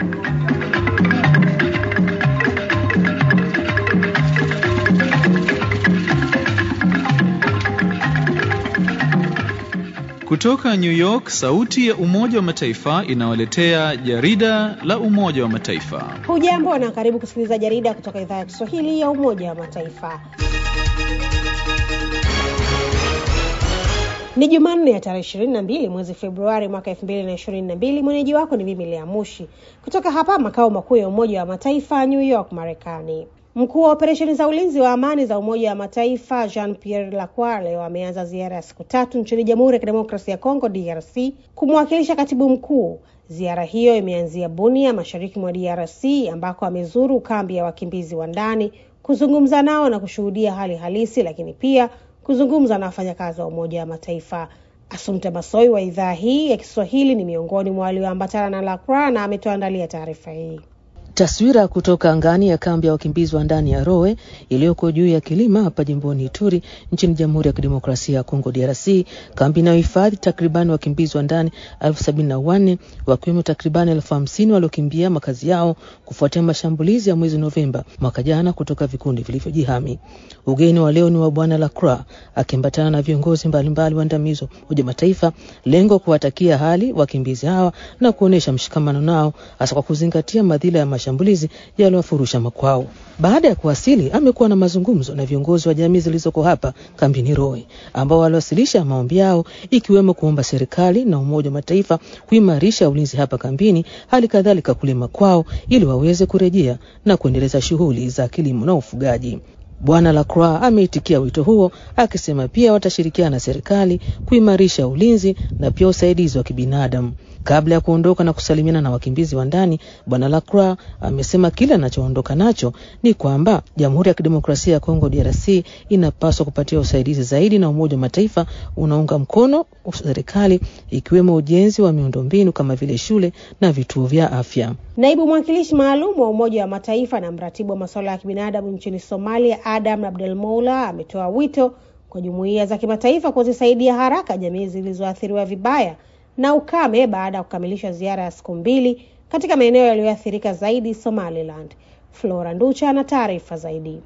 Kutoka New York, sauti ya Umoja wa Mataifa inawaletea jarida la Umoja wa Mataifa. Hujambo na karibu kusikiliza jarida kutoka idhaa ya Kiswahili ya Umoja wa Mataifa. Ni Jumanne ya tarehe ishirini na mbili mwezi Februari mwaka elfu mbili na ishirini na mbili. Mwenyeji wako ni mimi Lea Mushi kutoka hapa makao makuu ya Umoja wa Mataifa, New York, Marekani. Mkuu wa operesheni za ulinzi wa amani za Umoja wa Mataifa Jean Pierre Lacroix leo ameanza ziara ya siku tatu nchini Jamhuri ya Kidemokrasia ya Kongo DRC kumwakilisha katibu mkuu. Ziara hiyo imeanzia Bunia, mashariki mwa DRC, ambako amezuru kambi ya wakimbizi wa ndani, kuzungumza nao na kushuhudia hali halisi, lakini pia kuzungumza na wafanyakazi wa Umoja wa Mataifa. Asumte Masoi wa idhaa hii ya Kiswahili ni miongoni mwa walioambatana na Lacroix na ametuandalia taarifa hii. Taswira kutoka angani ya kambi ya wakimbizi wa ndani ya Rowe iliyoko juu ya kilima hapa jimboni Ituri nchini Jamhuri ya Kidemokrasia ya Kongo DRC, kambi inayohifadhi takribani wakimbizi wa ndani elfu sabini na wanne wakiwemo takribani elfu hamsini waliokimbia makazi yao kufuatia mashambulizi ya mwezi Novemba mwaka jana kutoka vikundi vilivyojihami. Ugeni wa leo ni wa Bwana Lacroix akiambatana na viongozi mbalimbali waandamizi wa Umoja Mataifa, lengo kuwatakia hali wakimbizi hawa na kuonyesha mshikamano nao hasa kwa kuzingatia madhila ya mashambulizi yaliwafurusha makwao. Baada ya kuwasili, amekuwa na mazungumzo na viongozi wa jamii zilizoko hapa kambini Roe, ambao waliwasilisha maombi yao, ikiwemo kuomba serikali na Umoja wa Mataifa kuimarisha ulinzi hapa kambini, hali kadhalika kulima kwao ili waweze kurejea na kuendeleza shughuli za kilimo na ufugaji. Bwana Lacroix ameitikia wito huo akisema pia watashirikiana na serikali kuimarisha ulinzi na pia usaidizi wa kibinadamu. Kabla ya kuondoka na kusalimiana na wakimbizi wa ndani, Bwana Lacroix amesema kile anachoondoka nacho ni kwamba Jamhuri ya Kidemokrasia ya Kongo DRC inapaswa kupatia usaidizi zaidi, na Umoja wa Mataifa unaunga mkono serikali ikiwemo ujenzi wa miundombinu kama vile shule na vituo vya afya. Naibu mwakilishi maalum wa Umoja wa Mataifa na mratibu wa masuala ya kibinadamu nchini Somalia, Adam Abdel Moula, ametoa wito kwa jumuiya za kimataifa kuzisaidia haraka jamii zilizoathiriwa vibaya na ukame baada ya kukamilisha ziara ya siku mbili katika maeneo yaliyoathirika zaidi Somaliland. Flora Nducha ana taarifa zaidi.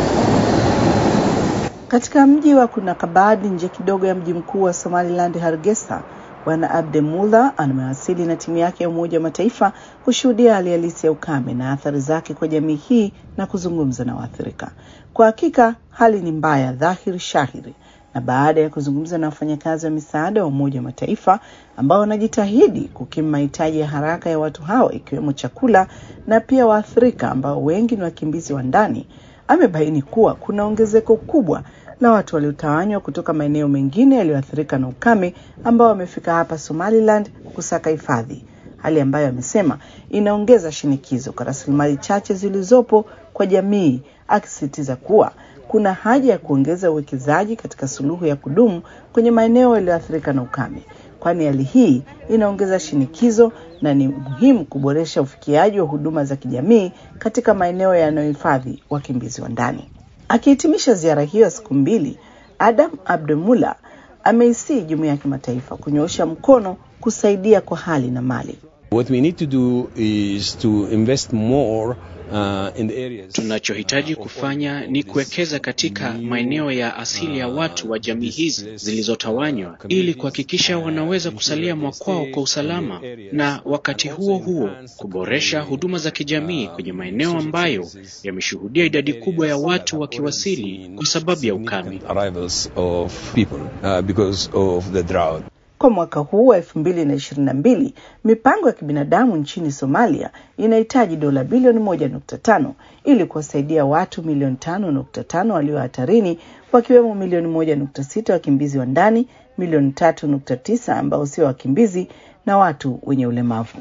Katika mji wa Kunakabad nje kidogo ya mji mkuu wa Somaliland, Hargeisa, Bwana Abdemula amewasili na timu yake ya Umoja wa Mataifa kushuhudia hali halisi ya ukame na athari zake kwa jamii hii na kuzungumza na waathirika. Kwa hakika hali ni mbaya dhahiri shahiri, na baada ya kuzungumza na wafanyakazi wa misaada wa Umoja wa Mataifa ambao wanajitahidi kukimu mahitaji ya haraka ya watu hao ikiwemo chakula na pia waathirika ambao wengi ni wakimbizi wa ndani, amebaini kuwa kuna ongezeko kubwa la watu waliotawanywa kutoka maeneo mengine yaliyoathirika na ukame ambao wamefika hapa Somaliland kusaka hifadhi, hali ambayo amesema inaongeza shinikizo kwa rasilimali chache zilizopo kwa jamii, akisisitiza kuwa kuna haja ya kuongeza uwekezaji katika suluhu ya kudumu kwenye maeneo yaliyoathirika na ukame, kwani hali hii inaongeza shinikizo na ni muhimu kuboresha ufikiaji wa huduma za kijamii katika maeneo yanayohifadhi wakimbizi wa ndani. Akihitimisha ziara hiyo ya siku mbili, Adam Abdemula ameisii jumuiya ya kimataifa kunyoosha mkono kusaidia kwa hali na mali. What we need to do is to invest more Uh, in the areas. Tunachohitaji kufanya ni kuwekeza katika maeneo ya asili ya watu wa jamii hizi zilizotawanywa ili kuhakikisha wanaweza kusalia mwakwao kwa usalama, na wakati huo huo kuboresha huduma za kijamii kwenye maeneo ambayo yameshuhudia idadi kubwa ya watu wakiwasili kwa sababu ya ukame. Kwa mwaka huu wa elfu mbili na ishirini na mbili mipango ya kibinadamu nchini Somalia inahitaji dola bilioni moja nukta tano ili kuwasaidia watu milioni tano nukta tano walio hatarini wakiwemo milioni moja nukta sita wakimbizi wa ndani, milioni tatu nukta tisa ambao sio wakimbizi na watu wenye ulemavu.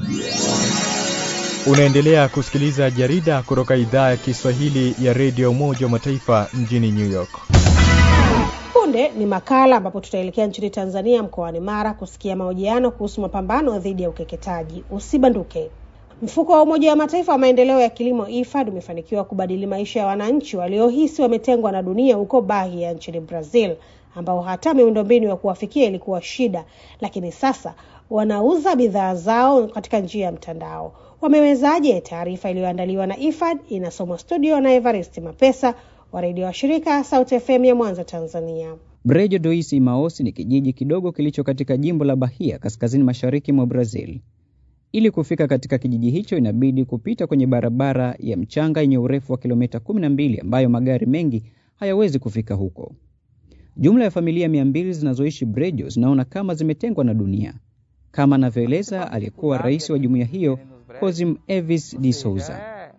Unaendelea kusikiliza jarida kutoka idhaa ya Kiswahili ya redio Umoja wa Mataifa mjini New York. Punde ni makala ambapo tutaelekea nchini Tanzania, mkoani Mara, kusikia mahojiano kuhusu mapambano dhidi ya ukeketaji. Usibanduke. Mfuko wa Umoja wa Mataifa wa maendeleo ya kilimo IFAD umefanikiwa kubadili maisha ya wananchi waliohisi wametengwa na dunia huko Bahia nchini Brazil, ambao hata miundombinu ya kuwafikia ilikuwa shida, lakini sasa wanauza bidhaa zao katika njia ya mtandao. Wamewezaje? Taarifa iliyoandaliwa na IFAD inasomwa studio na Evarist Mapesa wa redio wa shirika Sauti FM ya Mwanza, Tanzania. Brejo Dois Imaos ni kijiji kidogo kilicho katika jimbo la Bahia, kaskazini mashariki mwa Brazil. Ili kufika katika kijiji hicho inabidi kupita kwenye barabara ya mchanga yenye urefu wa kilomita 12 ambayo magari mengi hayawezi kufika huko. Jumla ya familia mia mbili zinazoishi Brejo zinaona kama zimetengwa na dunia, kama anavyoeleza aliyekuwa rais wa jumuiya hiyo Cosim Evis de Souza.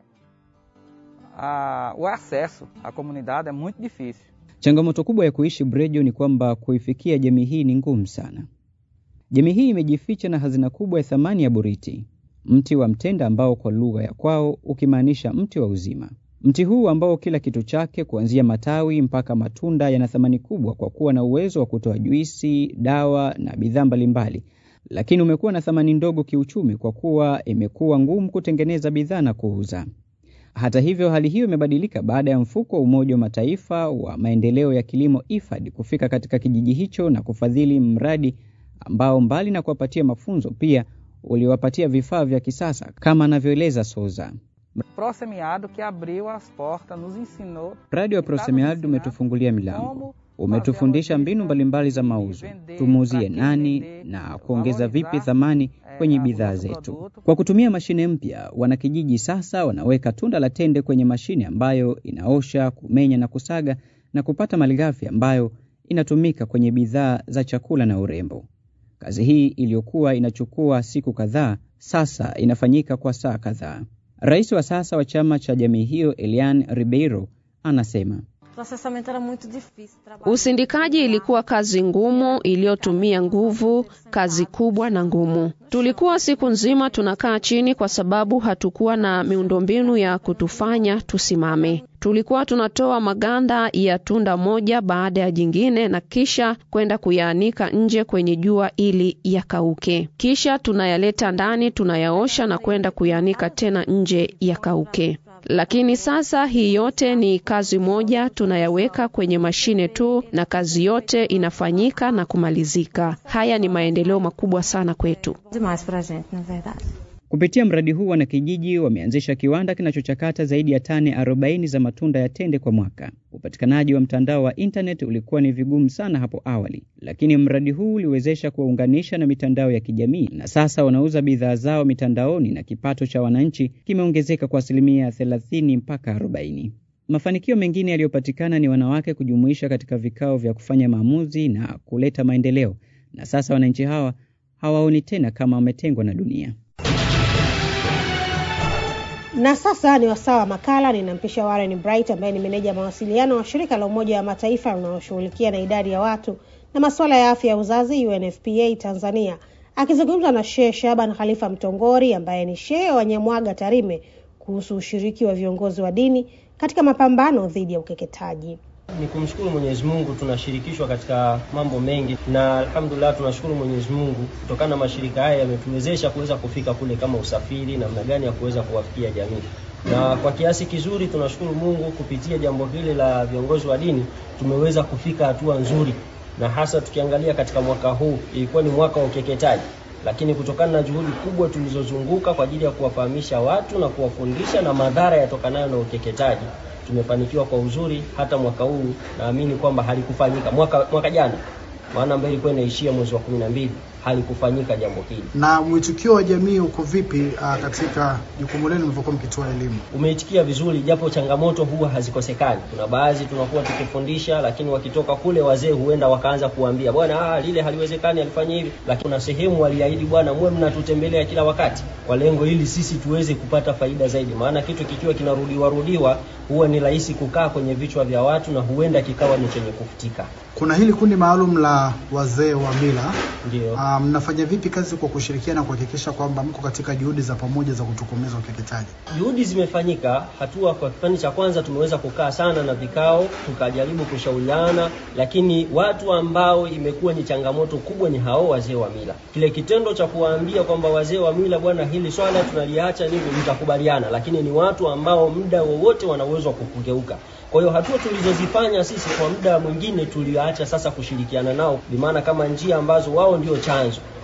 o acesso à comunidade é muito difícil. Changamoto kubwa ya kuishi Brejo ni kwamba kuifikia jamii hii ni ngumu sana. Jamii hii imejificha na hazina kubwa ya thamani ya boriti, mti wa mtenda ambao kwa lugha ya kwao ukimaanisha mti wa uzima. Mti huu ambao kila kitu chake kuanzia matawi mpaka matunda yana thamani kubwa kwa kuwa na uwezo wa kutoa juisi, dawa na bidhaa mbalimbali, lakini umekuwa na thamani ndogo kiuchumi kwa kuwa imekuwa ngumu kutengeneza bidhaa na kuuza. Hata hivyo, hali hiyo imebadilika baada ya mfuko wa Umoja wa Mataifa wa maendeleo ya kilimo IFAD kufika katika kijiji hicho na kufadhili mradi ambao mbali na kuwapatia mafunzo pia uliwapatia vifaa vya kisasa kama anavyoeleza Souza. Prosemiado que abriu as portas nos ensinou Mradi wa Prosemiado umetufungulia milango, umetufundisha mbinu mbalimbali za mauzo, tumuuzie nani na kuongeza vipi thamani kwenye bidhaa zetu. Kwa kutumia mashine mpya, wanakijiji sasa wanaweka tunda la tende kwenye mashine ambayo inaosha, kumenya na kusaga na kupata malighafi ambayo inatumika kwenye bidhaa za chakula na urembo. Kazi hii iliyokuwa inachukua siku kadhaa sasa inafanyika kwa saa kadhaa. Rais wa sasa wa chama cha jamii hiyo Elian Ribeiro anasema Usindikaji ilikuwa kazi ngumu iliyotumia nguvu, kazi kubwa na ngumu. Tulikuwa siku nzima tunakaa chini kwa sababu hatukuwa na miundombinu ya kutufanya tusimame. Tulikuwa tunatoa maganda ya tunda moja baada ya jingine na kisha kwenda kuyaanika nje kwenye jua ili yakauke. Kisha tunayaleta ndani, tunayaosha na kwenda kuyaanika tena nje yakauke. Lakini sasa hii yote ni kazi moja, tunayaweka kwenye mashine tu na kazi yote inafanyika na kumalizika. Haya ni maendeleo makubwa sana kwetu. Kupitia mradi huu wanakijiji wameanzisha kiwanda kinachochakata zaidi ya tani 40 za matunda ya tende kwa mwaka. Upatikanaji wa mtandao wa internet ulikuwa ni vigumu sana hapo awali, lakini mradi huu uliwezesha kuwaunganisha na mitandao ya kijamii, na sasa wanauza bidhaa zao mitandaoni na kipato cha wananchi kimeongezeka kwa asilimia 30 mpaka 40. Mafanikio mengine yaliyopatikana ni wanawake kujumuisha katika vikao vya kufanya maamuzi na kuleta maendeleo, na sasa wananchi hawa hawaoni tena kama wametengwa na dunia. Na sasa ni wasaa wa makala. Ninampisha Warren Bright ambaye ni meneja mawasiliano wa shirika la Umoja wa Mataifa linaloshughulikia na idadi ya watu na masuala ya afya ya uzazi UNFPA Tanzania, akizungumza na Shehe Shaban Khalifa Mtongori ambaye ni shehe wa Nyamwaga Tarime kuhusu ushiriki wa viongozi wa dini katika mapambano dhidi ya ukeketaji. Ni kumshukuru Mwenyezi Mungu, tunashirikishwa katika mambo mengi, na alhamdulillah tunashukuru Mwenyezi Mungu kutokana na mashirika haya yametuwezesha kuweza kufika kule, kama usafiri, namna gani ya kuweza kuwafikia jamii, na kwa kiasi kizuri tunashukuru Mungu kupitia jambo hili la viongozi wa dini tumeweza kufika hatua nzuri, na hasa tukiangalia katika mwaka huu ilikuwa ni mwaka wa ukeketaji lakini kutokana na juhudi kubwa tulizozunguka kwa ajili ya kuwafahamisha watu na kuwafundisha na madhara yatokanayo na ukeketaji tumefanikiwa kwa uzuri. Hata mwaka huu naamini kwamba halikufanyika mwaka mwaka jana, maana ambayo ilikuwa inaishia mwezi wa kumi na mbili halikufanyika jambo hili. Na mwitikio wa jamii uko vipi uh, katika jukumu lenu mlivyokuwa mkitoa elimu? Umeitikia vizuri, japo changamoto huwa hazikosekani. Kuna baadhi tunakuwa tukifundisha, lakini wakitoka kule wazee huenda wakaanza kuambia bwana, ah, lile haliwezekani, alifanya hivi. Lakini kuna sehemu waliahidi, bwana, muwe mnatutembelea kila wakati, kwa lengo ili sisi tuweze kupata faida zaidi, maana kitu kikiwa kinarudiwa rudiwa huwa ni rahisi kukaa kwenye vichwa vya watu na huenda kikawa ni chenye kufutika. Kuna hili kundi maalum la wazee wa mila, ndio mnafanya um, vipi kazi kwa kushirikiana kuhakikisha kwamba mko katika juhudi za pamoja za kutokomeza ukeketaji? Juhudi zimefanyika. Hatua kwa kipindi cha kwanza tumeweza kukaa sana na vikao, tukajaribu kushauriana, lakini watu ambao imekuwa ni changamoto kubwa ni hao wazee wa mila. Kile kitendo cha kuwaambia kwamba wazee wa mila, bwana, hili swala tunaliacha, nini, mtakubaliana, lakini ni watu ambao muda wowote wana uwezo wa kukugeuka. Kwa hiyo hatua tulizozifanya sisi kwa muda mwingine tuliacha sasa kushirikiana nao, bimaana kama njia ambazo wao ndio chanzo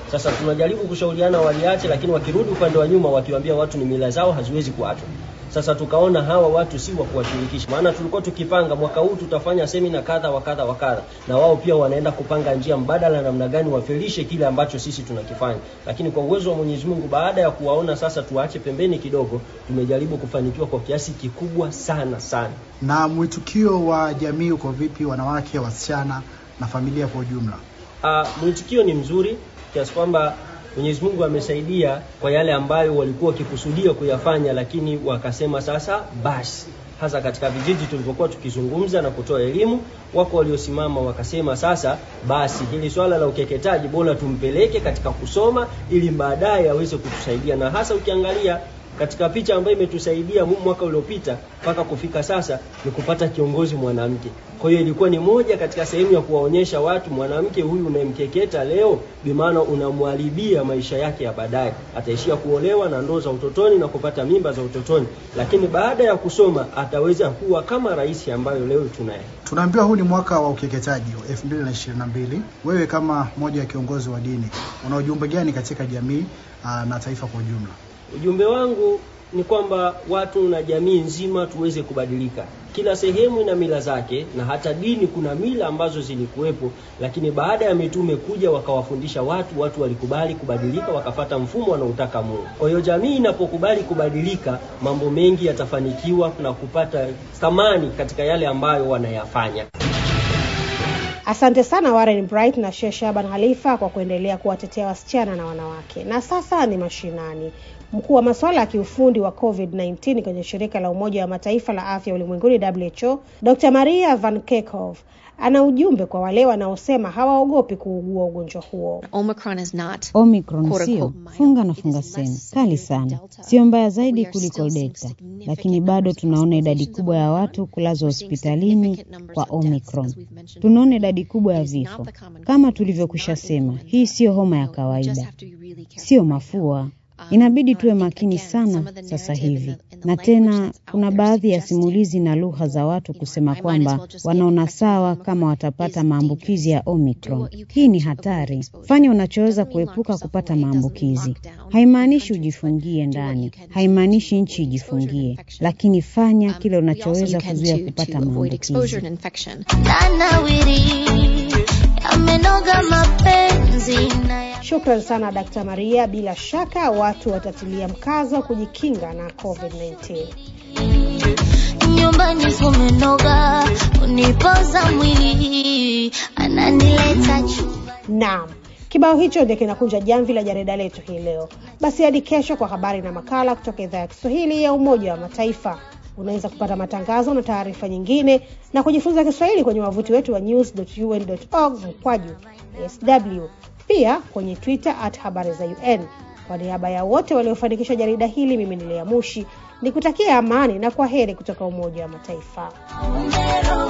Sasa tunajaribu kushauriana waliache, lakini wakirudi upande wa nyuma wakiwaambia watu ni mila zao haziwezi kuachwa. Sasa tukaona hawa watu si wa kuwashirikisha, maana tulikuwa tukipanga mwaka huu tutafanya semina kadha wa kadha wa kadha, na wao pia wanaenda kupanga njia mbadala, namna gani wafelishe kile ambacho sisi tunakifanya. Lakini kwa uwezo wa Mwenyezi Mungu, baada ya kuwaona sasa tuache pembeni kidogo, tumejaribu kufanikiwa kwa kiasi kikubwa sana sana. Na mwitikio wa jamii uko vipi, wanawake, wasichana na familia kwa ujumla? Uh, mwitikio ni mzuri kiasi kwamba Mwenyezi Mungu amesaidia kwa yale ambayo walikuwa wakikusudia kuyafanya, lakini wakasema sasa basi. Hasa katika vijiji tulivyokuwa tukizungumza na kutoa elimu, wako waliosimama wakasema sasa basi, hili swala la ukeketaji bora tumpeleke katika kusoma, ili baadaye aweze kutusaidia, na hasa ukiangalia katika picha ambayo imetusaidia mwaka uliopita mpaka kufika sasa ni kupata kiongozi mwanamke. Kwa hiyo ilikuwa ni moja katika sehemu ya kuwaonyesha watu mwanamke huyu unayemkeketa leo, bimaana unamwharibia maisha yake ya baadaye. Ataishia kuolewa na ndoo za utotoni na kupata mimba za utotoni, lakini baada ya kusoma ataweza kuwa kama rais ambayo leo tunaye. Tunaambiwa huu ni mwaka wa ukeketaji wa 2022. Wewe kama moja ya kiongozi wa dini, una ujumbe gani katika jamii aa, na taifa kwa ujumla? Ujumbe wangu ni kwamba watu na jamii nzima tuweze kubadilika. Kila sehemu ina mila zake, na hata dini kuna mila ambazo zilikuwepo, lakini baada ya mitume kuja wakawafundisha watu, watu walikubali kubadilika, wakafata mfumo wanaotaka Mungu. Kwa hiyo jamii inapokubali kubadilika, mambo mengi yatafanikiwa na kupata thamani katika yale ambayo wanayafanya. Asante sana Warren Bright na Sheikh Shaban Khalifa kwa kuendelea kuwatetea wasichana na wanawake. Na sasa ni mashinani. Mkuu wa masuala ya kiufundi wa COVID-19 kwenye shirika la Umoja wa Mataifa la afya ulimwenguni WHO, Dr. Maria Van Kerkhove ana ujumbe kwa wale wanaosema hawaogopi kuugua ugonjwa huo. Omicron is not Omicron sio funga na funga sehemu kali sana, sio mbaya zaidi kuliko Delta, lakini bado tunaona idadi kubwa ya watu kulazwa hospitalini kwa Omicron. Tunaona idadi kubwa ya vifo. Kama tulivyokwisha sema, hii siyo homa ya kawaida, sio mafua. Inabidi tuwe makini sana sasa hivi. Na tena kuna baadhi ya simulizi na lugha za watu kusema kwamba wanaona sawa kama watapata maambukizi ya Omicron. Hii ni hatari. Fanya unachoweza kuepuka kupata maambukizi. Haimaanishi ujifungie ndani, haimaanishi nchi ijifungie, lakini fanya kile unachoweza kuzuia kupata maambukizi. Amenoga mapenzi na Shukran sana Dkt. Maria. Bila shaka watu watatilia mkazo kujikinga na COVID-19. Nyumbani kumenoga, unipoza mwili, ananileta Naam. Kibao hicho ndio kinakunja jamvi la jarida letu hii leo. Basi hadi kesho kwa habari na makala kutoka idhaa ya Kiswahili ya Umoja wa Mataifa. Unaweza kupata matangazo na taarifa nyingine na kujifunza Kiswahili kwenye wavuti wetu wa news.un.org mkwaju sw, pia kwenye Twitter at habari za UN. Kwa niaba ya wote waliofanikisha jarida hili, mimi ni Lea Mushi nikutakia amani na kwa heri kutoka Umoja wa Mataifa.